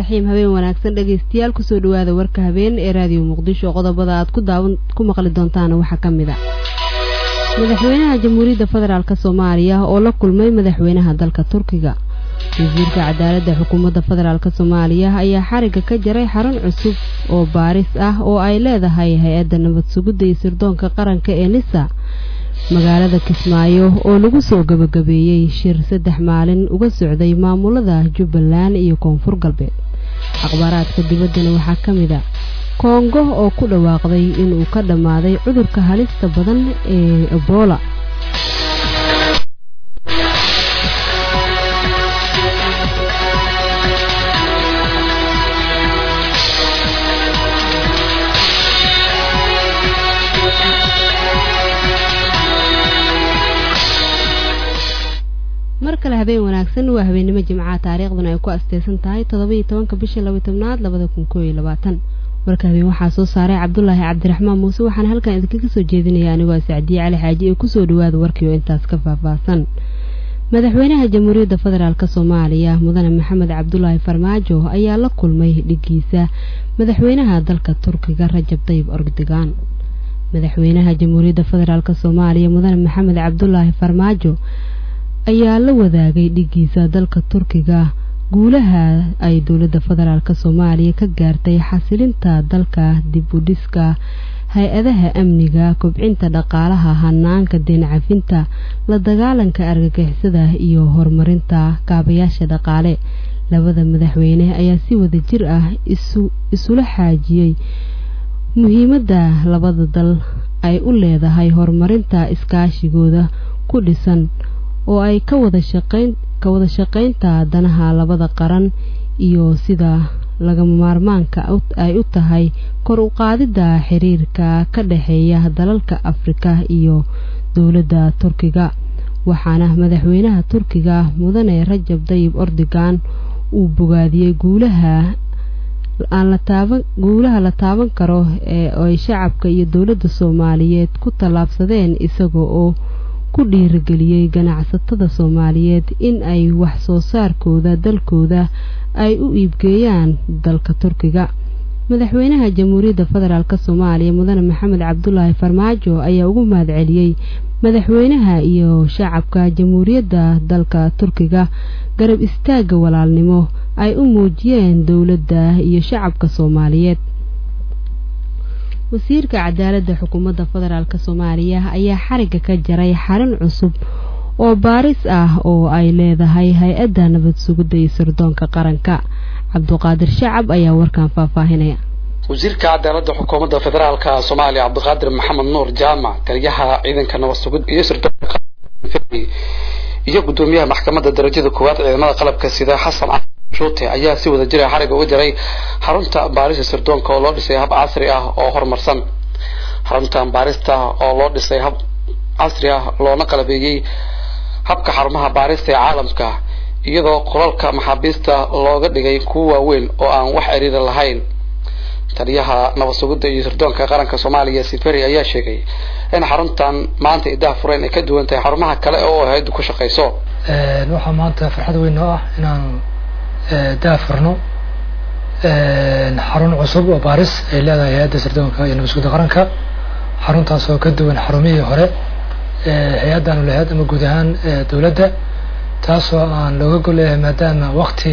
raxiim habeen wanaagsan dhegaystayaal kusoo dhawaada warka habeen ee raadiyo muqdisho qodobada aad ku daawan ku maqli doontaana waxaa ka mid a madaxweynaha jamhuuriyadda federaalk soomaaliya oo la kulmay madaxweynaha dalka turkiga wasiirka cadaaladda xukuumadda federaalk soomaaliya ayaa xariga ka jaray xarun cusub oo baaris ah oo ay leedahay hay-adda nabad sugidda iyo sirdoonka qaranka ee nisa magaalada kismaayo oo lagu soo gabagabeeyey shir saddex maalin uga socday maamulada jubbaland iyo koonfur galbeed akhbaaraadka dibaddana waxaa ka mid a koongo oo ku dhawaaqday inuu ka dhammaaday cudurka halista badan ee ebola mar kale habeen wanaagsan waa habeennimo jimcaha taariikhduna ay ku asteysan tahay toddoba-iyo tobanka bisha laba tobnaad labada kun koo iyo labaatan warka habeen waxaa soo saaray cabdulaahi cabdiraxmaan muuse waxaana halkan idinkaga soo jeedinaya anigoo sacdiye cali xaaji ee kusoo dhawaada warkii oo intaas ka faahfaahsan madaxweynaha jamhuuriyadda federaalk soomaaliya mudane maxamed cabdulaahi farmaajo ayaa la kulmay dhigiisa madaxweynaha dalka turkiga rajab tayib ordogan madaxweynaha jamhuuriyadda federaalk soomaaliya mudane maxamed cabdulaahi farmaajo ayaa la wadaagay dhigiisa dalka turkiga guulaha ay dowladda federaalk soomaaliya ka gaartay xasilinta dalka dib u dhiska hay-adaha amniga kobcinta dhaqaalaha hanaanka deen cafinta la dagaalanka argagixisada iyo horumarinta kaabayaasha dhaqaale labada madaxweyne ayaa si wada jir ah isula xaajiyey muhiimadda labada dal ay u leedahay horumarinta iskaashigooda ku dhisan oo ay ka wada shaqayn ka wada shaqaynta danaha labada qaran iyo sida lagama maarmaanka ay u tahay kor u qaadidda xiriirka ka dhexeeya dalalka afrika iyo dowladda turkiga waxaana madaxweynaha turkiga mudane rajab dayib ordogan uu bogaadiyey guulaha aan la taaban guulaha la taaban karo ee ay shacabka iyo dowladda soomaaliyeed ku tallaabsadeen isaga oo ku dhiirigeliyey ganacsatada soomaaliyeed in ay wax soo saarkooda dalkooda ay u iibgeeyaan dalka turkiga madaxweynaha jamhuuriyadda federaalk soomaaliya mudane maxamed cabdulaahi farmaajo ayaa ugu mahad celiyey madaxweynaha iyo shacabka jamhuuriyadda dalka turkiga garab istaagga walaalnimo ay u muujiyeen dowladda iyo shacabka soomaaliyeed wasiirka cadaaladda xukuumadda federaalk soomaaliya ayaa xariga ka jaray xarun cusub oo baaris ah oo ay leedahay hay-adda nabad sugidda iyo sirdoonka qaranka cabduqaadir shacab ayaa warkan faahfaahinaya wasiirka cadaaladda xukuumadda federaalka soomaaliya cabdiqaadir maxamed nuur jaamac taliyaha ciidanka nabad sugid iyo sirdoonka iyo guddoomiyaha maxkamadda darajada koowaad ciidamada qalabka sida xasan shuute ayaa si wada jira xariga uga jaray xarunta baarista sirdoonka oo loo dhisay hab casri ah oo horumarsan xaruntan baarista oo loo dhisay hab casri ah loona qalabeeyey habka xarumaha baarista ee caalamka iyadoo qolalka maxaabiista looga dhigay kuwa waaweyn oo aan wax ciriira lahayn taliyaha nabad sugidda iyo sirdoonka qaranka soomaaliya siferi ayaa sheegay in xaruntan maanta idaha fureen ay ka duwan tahay xarumaha kale oo hay-addu ku shaqayso waxaa maanta farxad weyn oo ah inaan daafurno xarun cusub oo baaris ay leedahay hay-adda sirdoonka iyo nabad sugidda qaranka xaruntaas oo ka duwan xarumihii hore hay-addaanu lahayd ama guud ahaan dowladda taasoo aan looga golleeyahay maadaama wakti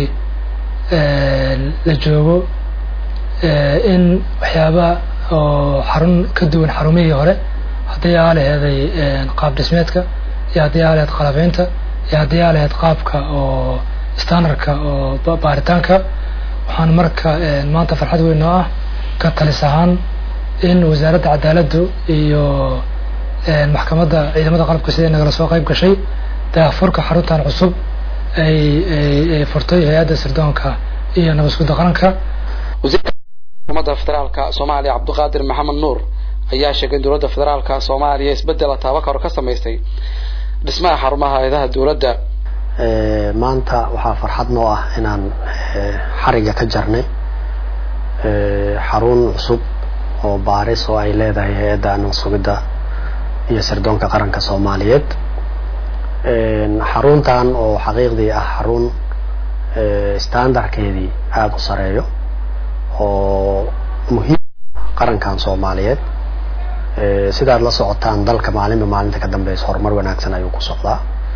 la joogo in waxyaaba oo xarun ka duwan xarumihii hore haddii aa laheeday qaab dhismeedka iyo haddii aa laheyd qalabeynta iyo haddii aa laheyd qaabka oo standardka oo baaritaanka waxaan marka maanta farxad weyn oo ah ka talis ahaan in wasaaradda cadaaladdu iyo maxkamadda ciidamada qalabka sida nagala soo qayb gashay daafurka xaruntan cusub ay ay furtay hay-adda sirdoonka iyo nabad sugidda qaranka xukuumadda federaalka soomaaliya cabdiqaadir maxamed nuur ayaa sheegay in dowladda federaalka soomaaliya isbeddela taabakaro ka samaystay dhismaha xarumaha hay-adaha dowladda maanta waxaa farxad noo ah inaan xariga ka jarnay xarun cusub oo baaris oo ay leedahay hay-adda nabad sugidda iyo sirdoonka qaranka soomaaliyeed xaruntan oo xaqiiqdii ah xarun standardkeedii aada u sareeyo oo muhiim qarankan soomaaliyeed sidaad la socotaan dalka maalinba maalinta ka dambeysa horumar wanaagsan ayuu ku socdaa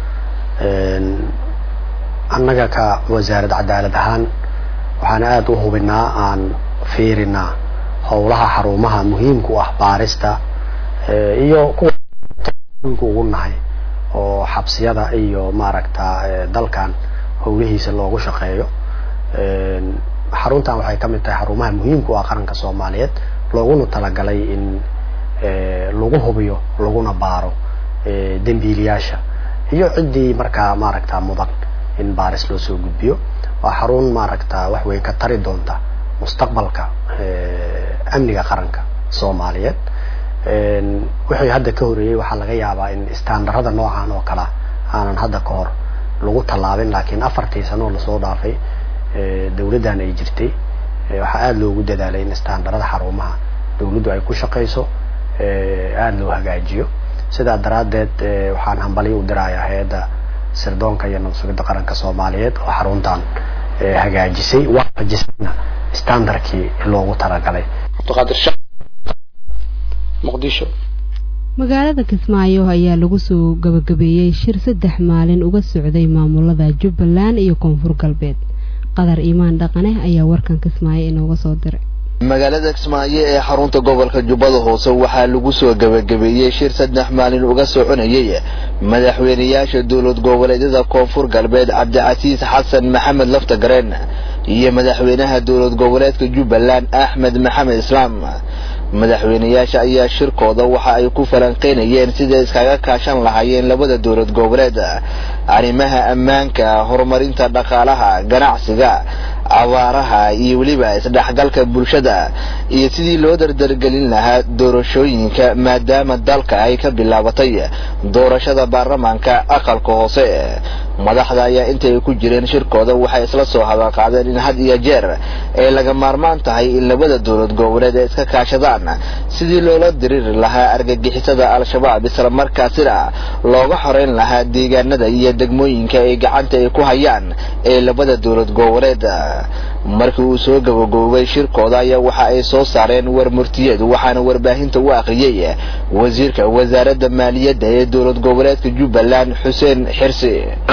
annaga ka wasaarad cadaalad ahaan waxaan aada u hubinaa aan fiirinaa howlaha xarumaha muhiimka u ah baarista iyo kuwa ugu nahay oo xabsiyada iyo maaragta dalkan howlihiisa loogu shaqeeyo xaruntan waxay kamid tahay xarumaha muhiimka u ah qaranka soomaaliyeed looguna talagalay in lagu hubiyo laguna baaro dembiilayaasha iyo ciddii markaa maaragta mudan in baaris loo soo gudbiyo waa xarun maaragta wax weyn ka tari doonta mustaqbalka amniga qaranka soomaaliyeed wixii hadda ka horeeyey waxaa laga yaabaa in istaandarada noocan oo kalea aanan hadda ka hor lagu tallaabin laakiin afartii sanoo lasoo dhaafay dawladdan ay jirtay waxaa aada loogu dadaalay in istaandarada xarumaha dawladdu ay ku shaqayso aada loo hagaajiyo sidaa daraaddeed waxaan hambalyo u dirayaa hay-adda sirdoonka iyo nabadsugidda qaranka soomaaliyeed oo xaruntan hagaajisay waafajisayna standardkii loogu talagalay muqdisho magaalada kismaayo ayaa lagu soo gabagabeeyey shir saddex maalin uga socday maamulada jubbaland iyo koonfur galbeed qadar iimaan dhaqane ayaa warkan kismaayo inooga soo diray magaalada kismaayo ee xarunta gobolka jubbada hoose waxaa lagu soo gabagabeeyey shir saddex maalin uga soconayay madaxweyneyaasha dowlad goboleedyada koonfur galbeed cabdicasiis xasan maxamed laftagareen iyo madaxweynaha dowlad goboleedka jubbaland axmed maxamed islaam madaxweyneyaasha ayaa shirkooda waxa ay ku falanqeynayeen siday iskaga kaashan lahaayeen labada dowlad goboleed arrimaha ammaanka horumarinta dhaqaalaha ganacsiga abaaraha iyo weliba isdhexgalka bulshada iyo sidii loo dardargelin lahaa doorashooyinka maadaama dalka ay ka bilaabatay doorashada baarlamaanka aqalka hoose madaxda ayaa intay ku jireen shirkooda waxay isla soo hadalqaadeen in had iyo jeer ay laga maarmaan tahay in labada dowlad goboleed ay iska kaashadaan sidii loola diriiri lahaa argagixisada al-shabaab islamarkaasina looga xoreyn lahaa deegaanada iyo degmooyinka ay gacanta ay ku hayaan ee labada dowlad goboleed markii uu soo gabagoobay shirkooda ayaa waxa ay soo saareen war murtiyeed waxaana warbaahinta u akhriyey wasiirka wasaaradda maaliyadda ee dowlad goboleedka jubbaland xuseen xirsi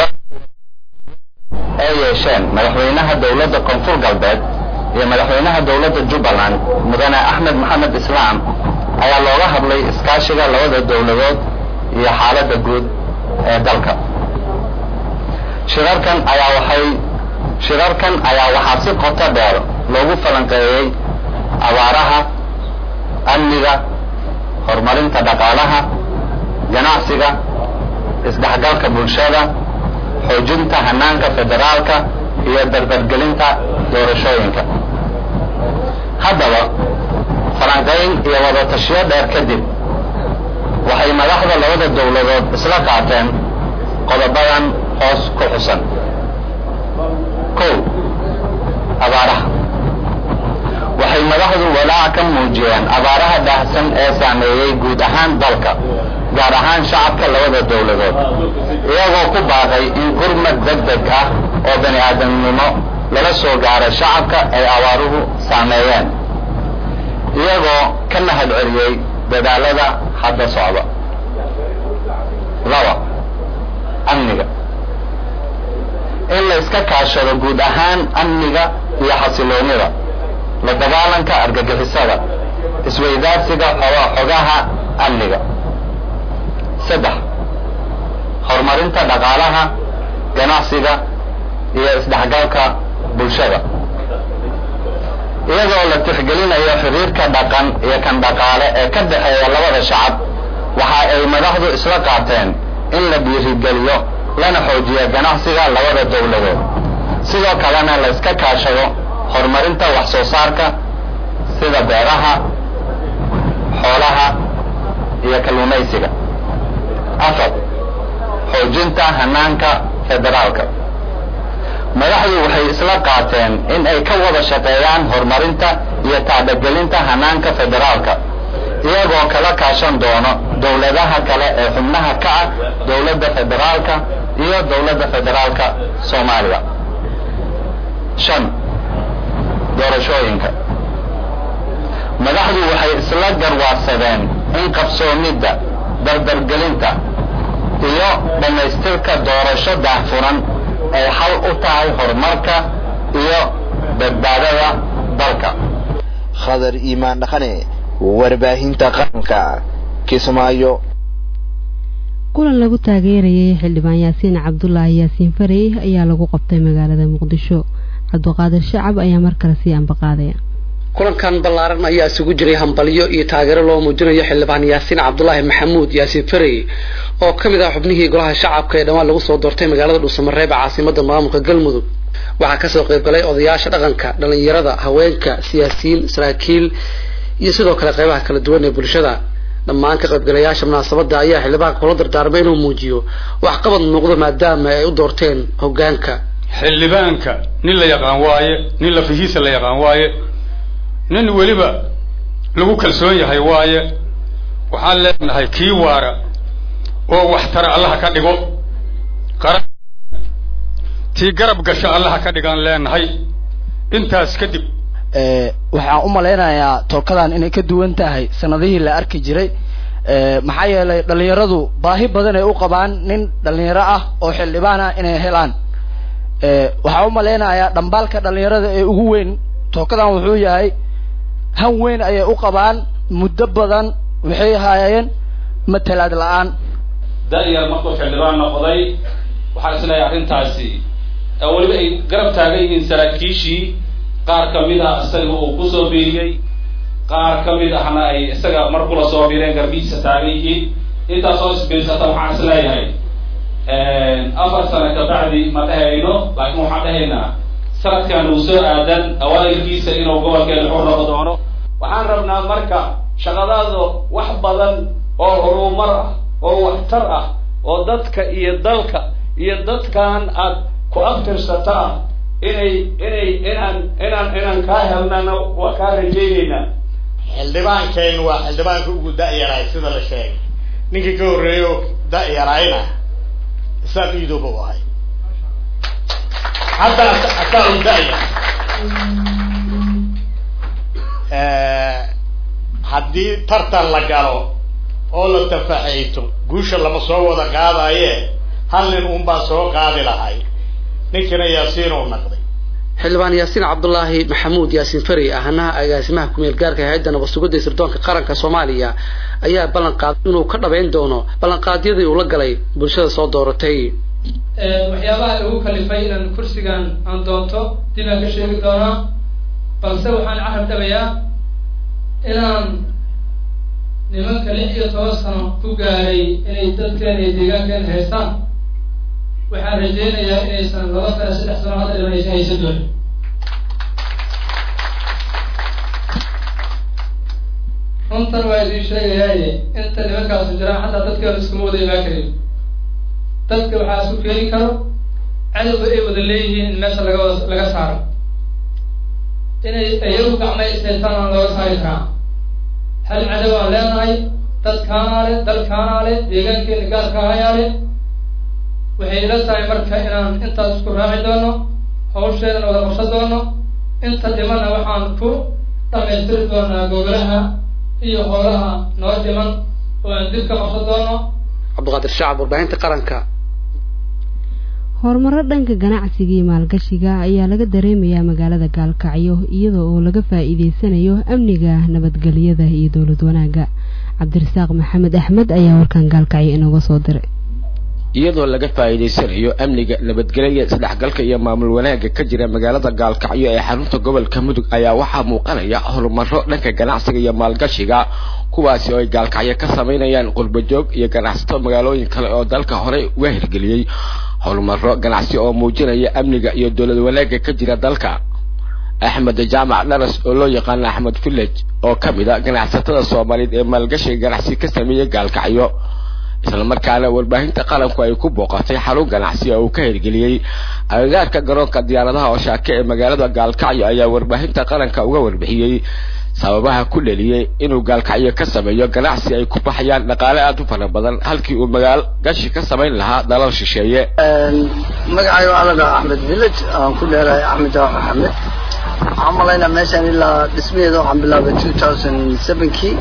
ay yeesheen madaxweynaha dowladda koonfur galbeed iyo madaxweynaha dowladda jubbaland mudane axmed maxamed islaam ayaa looga hadlay iskaashiga labada dowladood iyo xaaladda guud ee dalka shirarkan ayaa waxay shirarkan ayaa waxaa si qoto dheer loogu falanqeeyey abaaraha amniga horumarinta dhaqaalaha ganacsiga isdhexgalka bulshada xoojinta hanaanka federaalka iyo dardargelinta doorashooyinka haddaba falanqayn iyo wadatashiyo dheer kadib waxay madaxda labada dowladood isla qaateen qodobadan hoos ku xusan kow abaaraha waxay madaxdu walaac ka muujiyeen abaaraha baahsan ee saameeyey guud ahaan dalka gaar ahaan shacabka labada dowladood iyagoo ku baaqay in gurmad deg deg ah oo bani aadamnimo lala soo gaaro shacabka ay abaaruhu saameeyeen iyagoo ka mahad celiyey dadaalada hadda socda laba amniga in la iska kaashado guud ahaan amniga iyo xasiloonida la dagaalanka argagixisada isweydaarsiga xogaha amniga saddex horumarinta dhaqaalaha ganacsiga iyo isdhexgalka bulshada iyadoo la tixgelinayo xiriirka dhaqan iyo kan dhaqaale ee ka dhexeeya labada shacab waxa ay madaxdu isla qaateen in la dhiirigeliyo lana xoojiyo ganacsiga labada dowladood sidoo kalena la iska kaashado horumarinta wax soo saarka sida beeraha xoolaha iyo kalluumaysiga afar xoojinta hanaanka federaalka madaxdu waxay isla qaateen in ay ka wada shaqeeyaan horumarinta iyo tacbagelinta hanaanka federaalka iyagoo kala kaashan doono dowladaha kale ee xubnaha ka ah dowladda federaalka iyo dowladda federaalka soomaaliya shan doorashooyinka madaxdu waxay isla garwaarsadeen in qabsoomidda dardargelinta iyo dhammaystirka doorasho daahfuran ay xal u tahay horumarka iyo badbaadada dalka khadar iimaan dhaqane warbaahinta qaranka kismaayo kulan lagu taageerayay xildhibaan yaasiin cabdulaahi yaasiin farey ayaa lagu qabtay magaalada muqdisho cabdiqaadir shacab ayaa mar kale sii ambaqaadaya kulankan ballaaran ayaa isugu jiray hambalyo iyo taageero loo muujinayo xildhibaan yaasiin cabdulaahi maxamuud yaasiin farey oo ka mid ah xubnihii golaha shacabka ee dhawaan lagu soo doortay magaalada dhuusamareeb ee caasimada maamulka galmudug waxaa kasoo qayb galay odayaasha dhaqanka dhalinyarada haweenka siyaasiyiin saraakiil iyo sidoo kale qaybaha kala duwan ee bulshada dhammaan ka qaybgalayaasha munaasabada ayaa xildhibaanka kula dardaarmay inuu muujiyo waxqabad muuqdo maadaama ay u doorteen hogaanka xildhibaanka nin la yaqaan waaye nin lafihiisa la yaqaan waaye nin weliba lagu kalsoon yahay waaye waxaan leenahay kii waara oo waxtara allaha ka dhigo qaran tii garab gasho allaha ka dhigaan leenahay intaas kadib waxaan u malaynayaa tookadan inay ka duwan tahay sanadihii la arki jiray maxaa yeelay dhalinyaradu baahi badan ay u qabaan nin dhalinyaro ah oo xildhibaan ah inay helaan waxaan u malaynayaa dhambaalka dhalinyarada ee ugu weyn tookadan wuxuu yahay han weyn ayay u qabaan muddo badan waxay haayeen matalaad la-aan da-yar markuu xildhibaan noqday waxaan isleeyahay arrintaasi weliba ay garab taagan yihiin saraakiishii qaar ka mid ah isaga uu kusoo biiriyey qaar ka mid ahna ay isaga mar kula soo biireen garbihiisa taagan yihiin intaas oo isbiirsata waxaan isleeyahay afar sano kabacdi ma dhehayno laakiin waxaan dhahaynaa sanadkan uu soo aadan awaailkiisa inuu gobolkeeda xur noqo doono waxaan rabnaa marka shaqadaada wax badan oo horumar ah oo waxtar ah oo dadka iyo dalka iyo dadkan aad ku aftirsata ah inay inay inaan inaan inaan kaa helnana waa kaa rajaynaynaa xildhibaankeen waa xildhibaanka ugu da-yaraay sida la sheegay ninkii ka horreeya oo da-yarayna isaaq iidooba u ahay hadda asaa u da-ya haddii tartan la galo oo la tafaxayto guusha lama soo wada qaadaye hal nin un baa soo qaadi lahay ninkina yaasiin uu naqday xildhibaan yaasiin cabdulaahi maxamuud yaasiin farey ahnaha agaasimaha kumeel gaarka hay-adda nabadsugidda sirdoonka qaranka soomaaliya ayaa ballan qaaday inuu ka dhabayn doono ballanqaadyadii uu la galay bulshada soo dooratay waxyaabaha igu kalifay inaan kursigan aan doonto dib aan ka sheegi doonaa balse waxaan carab dhabayaa inaan nimanka lix iyo toban sano ku gaaray inay dadkeena iyo deegaankeena haystaan waxaan rajaynayaa inaysan laba sano saddex sano hadda dhimanaysa haysa doonin runtan waa idiin sheegayaaye inta nimankaasu jiraan xataa dadkeenu iskuma wada imaan karin dadka waxaa isu keeni karo cadowga ay wada leeyihiin in meesha laga wada laga saaro inay iyagu gacmay ishaystaan aan looga saari karaa hal cadow aan leenahay dadkaanaa le dalkaanaa le deegaankeena gaarka ahayaa le waxay ila tahay marka inaan intaas isku raaci doono hawsheedana wada qabsan doono inta dhimana waxaan ku dhamaystiri doonaa gogolaha iyo hoolaha noo dhiman oo aan dib ka qabsan doono cabdiqaadir shacab warbaahinta qaranka horumaro dhanka ganacsiga iyo maalgashiga ayaa laga dareemayaa magaalada gaalkacyo iyada oo laga faa'iideysanayo amniga nabadgelyada iyo dowlad wanaagga cabdirasaaq maxamed axmed ayaa warkan gaalkacyo inooga soo diray iyadoo laga faa'iidaysanayo amniga nabadgelya isdhexgalka iyo maamul wanaagga ka jira magaalada gaalkacyo ee xarunta gobolka mudug ayaa waxaa muuqanaya horumaro dhanka ganacsiga iyo maalgashiga kuwaasi oo ay gaalkacyo ka samaynayaan qurbajoog iyo ganacsato magaalooyin kale oo dalka horey uga hirgeliyey horumaro ganacsi oo muujinaya amniga iyo dowlad wanaagga ka jira dalka axmed jaamac dharas oo loo yaqaano axmed village oo ka mid a ganacsatada soomaaliyeed ee maalgashiga ganacsi ka sameeyey gaalkacyo islamarkaana warbaahinta qaranku ay ku booqatay xarun ganacsi oo uu ka hirgeliyey agagaarka garoonka diyaaradaha oo shaake ee magaalada gaalkacyo ayaa warbaahinta qaranka uga warbixiyey sababaha ku dheliyey inuu gaalkacyo ka sameeyo ganacsi ay ku baxayaan dhaqaale aad u fara badan halkii uu magaal gashi ka samayn lahaa dalal shisheeye magacayga waxaa la dhahaa axmed village aan ku dheerahay axmed jaax axmed waxaan malaynaa meeshaan ilaa dhismaheeda waxaan bilaabay two thousand sevenkii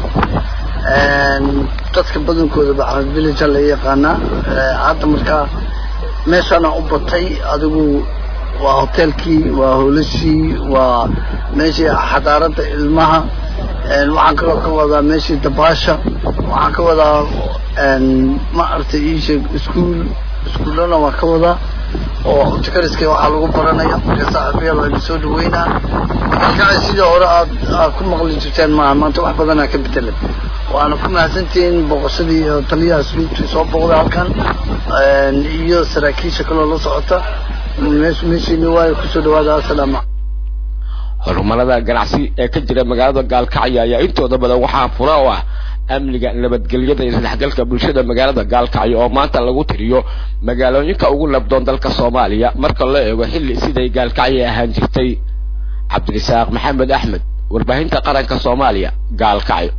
dadka badankooda ba axmed village la yaqaanaa hadda markaa meeshaana u batay adigu waa hoteelkii waa hoolashii waa meeshii xadaarada ilmaha waxaan kaloo ka wadaa meeshii dabaasha waxaan ka wadaa ma aragtay iisheeg iskuol iskuullana waa ka wadaa oo jakariska waxaa lagu baranaya marka saaxiibayaal waa soo dhaweynaa kalkacay sidii hore aad aad ku maqli jirteen maaha maanta wax badanaa ka bedelan waana ku mahadsantihiin boqoshadii iyo taliyaha suluubtii soo booqday halkan iyo saraakiisha kaloo la socota meeshu meeshiini waayo kusoo dhawaada assalaamu horumarada ganacsi ee ka jira magaalada gaalkacyo ayaa intooda badan waxaa fura u ah amniga nabadgelyada iyo isdhexgalka bulshada magaalada gaalkacyo oo maanta lagu tiriyo magaalooyinka ugu nabdoon dalka soomaaliya marka loo eego xilli siday gaalkacyo ahaan jirtay cabdirisaaq maxamed axmed warbaahinta qaranka soomaaliya gaalkacyo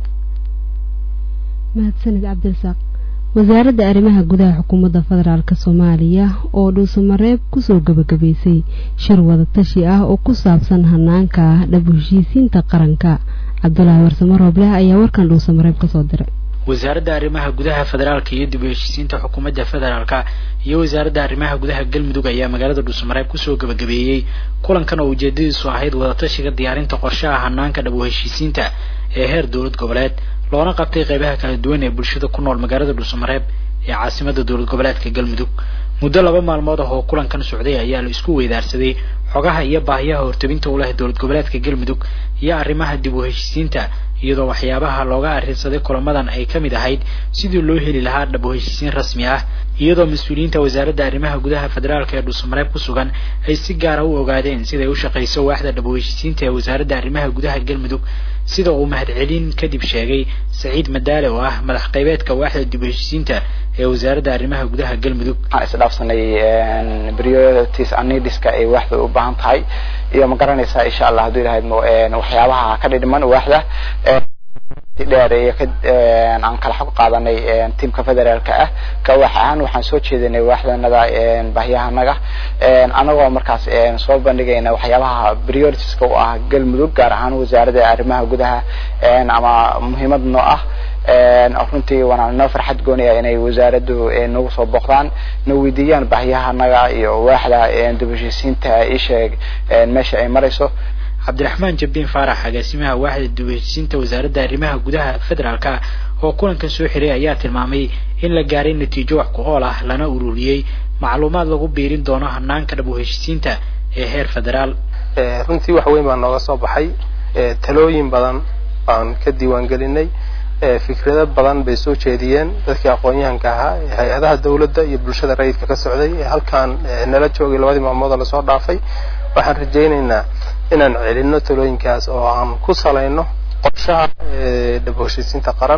mahadsanid cabdirasaaq wasaaradda arrimaha gudaha xukuumadda federaalk soomaaliya oo dhuusamareeb kusoo gabagabaysay shir wadatashi ah oo ku saabsan hanaanka dhab heshiisiinta qaranka cabdulaahi warsamo roobleh ayaa warkan dhuusamareeb kasoo diray wasaaradda arrimaha gudaha federaalka iyo dib u heshiisiinta xukuumadda federaalka iyo wasaaradda arrimaha gudaha galmudug ayaa magaalada dhuusamareeb kusoo gabagabeeyey kulankan oo ujeedadiisu ahayd wadatashiga diyaarinta qorshaha hanaanka dhab u heshiisiinta ee heer dowlad goboleed loona qabtay qeybaha kala duwan ee bulshada ku nool magaalada dhuusamareeb ee caasimada dowlad goboleedka galmudug muddo laba maalmood ah oo kulankan socday ayaa la isku weydaarsaday xogaha iyo baahiyaha hortabinta u leh dowlad goboleedka galmudug iyo arrimaha dib u heshiisiinta iyadoo waxyaabaha looga arrinsaday kulamadan ay ka mid ahayd sidii loo heli lahaa dhab u heshiisiin rasmi ah iyadoo mas-uuliyiinta wasaaradda arrimaha gudaha federaalk ee dhuusamareeb ku sugan ay si gaara u ogaadeen siday u shaqayso waaxda dhab u heshiisiinta ee wasaaradda arrimaha gudaha galmudug sida uu mahadcelin kadib sheegay saciid madaale oo ah madax qaybeedka waaxda dib u heshiisiinta ee wasaaradda arrimaha gudaha galmudug waxaan isdhaafsanay priorities anidiska ay waaxda u baahan tahay iyo ma garanaysaa insha allah hadduu ilahayd waxyaabaha ka dhidhiman waaxda dheer iyo aan kala xog qaadanay tiamka federaalka ah ka wax ahaan waxaan soo jeedinay waaxdanada baahiyahanaga anagoo markaas soo bandhigayna waxyaabaha prioritiska u ah galmudug gaar ahaan wasaaradda arrimaha gudaha ama muhiimad noo ah runtii waana noo farxad goonaya inay wasaaraddu nagu soo booqdaan na weydiiyaan baahiyahanaga iyo waaxda dib heshiisiinta isheeg meesha ay marayso cabdiraxmaan jabbiin faarax agaasimaha waaxda dib heshiisiinta wasaaradda arrimaha gudaha federaalka oo kulankan soo xiray ayaa tilmaamay in la gaaray natiijo wax ku ool ah lana ururiyey macluumaad lagu biirin doono hanaanka dhab u heshiisiinta ee heer federaal runtii wax weyn baa nooga soo baxay talooyin badan baan ka diiwaan gelinay fikrado badan bay soo jeediyeen dadkii aqoon-yahanka ahaa ee hay-adaha dawladda iyo bulshada rayidka ka socday ee halkaan nala joogay labadii maalmoodoo lasoo dhaafay waxaan rajaynaynaa inaan celinno talooyinkaas oo aan ku salayno qorshaha dhab heshiisiinta qaran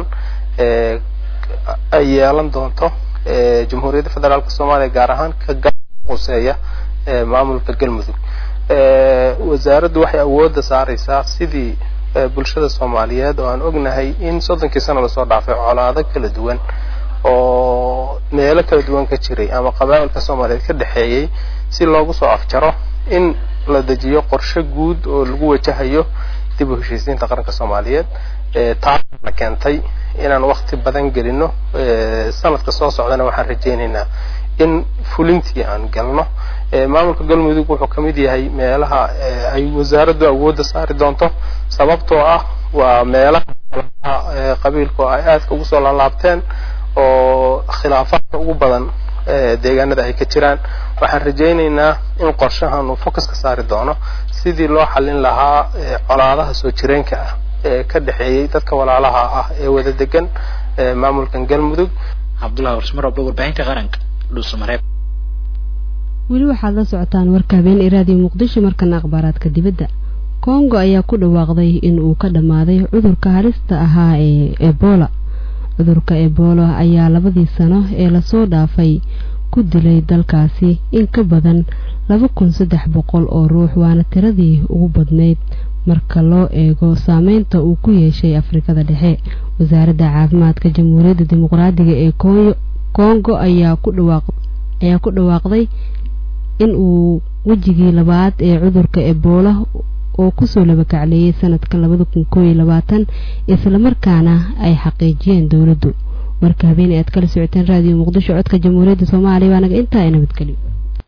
ay yeelan doonto jamhuuriyadda federaalka soomaaliya gaar ahaan ka quseeya maamulka galmudug wasaaraddu waxay awoodda saaraysaa sidii bulshada soomaaliyeed oo aan ognahay in soddonkii sano lasoo dhaafay colaado kala duwan oo meelo kala duwan ka jiray ama qabaa'ilka soomaaliyeed ka dhexeeyey si loogu soo afjaro in la dejiyo qorshe guud oo lagu wajahayo dib u heshiisiinta qaranka soomaaliyeed taasna keentay inaan wakti badan gelino sanadka soo socdana waxaan rajaynaynaa in fulintii aan galno maamulka galmudug wuxuu ka mid yahay meelaha ay wasaaraddu awoodda saari doonto sababtoo ah waa meelaha qabiilku ay aadka ugu soo laalaabteen oo khilaafaadka ugu badan deegaanada ay ka jiraan waxaan rajaynaynaa in qorshahan uu focus ka saari doono sidii loo xallin lahaa colaadaha soo jireenka ah ee ka dhexeeyey dadka walaalaha ah ee wada degan maamulkan galmudug cabdullahi warsmaroble warbaahinta qaranka dhuusamareeb weli waxaad la socotaan warka habeen iraadiyo muqdisho markana akhbaaraadka dibadda kongo ayaa ku dhawaaqday in uu ka dhammaaday cudurka halista ahaa ee ebola cudurka ebola ayaa labadii sano ee lasoo dhaafay ku dilay dalkaasi in ka badan laba kun saddex boqol oo ruux waana tiradii ugu badnayd marka loo eego saameynta uu ku yeeshay afrikada dhexe wasaaradda caafimaadka jamhuuriyadda dimuqraadiga ee kongo ayaa ku dhawaaq ayaa ku dhawaaqday in uu wejigii labaad ee cudurka ebola oo kusoo labakacleeyay sanadkan labada kun koo iyo labaatan islamarkaana ay xaqiijiyeen dowladdu warka habeen aad kala socoteen raadiyo muqdisho codka jamhuuriyadda soomaaliya waa naga intaa ee nabadgelyo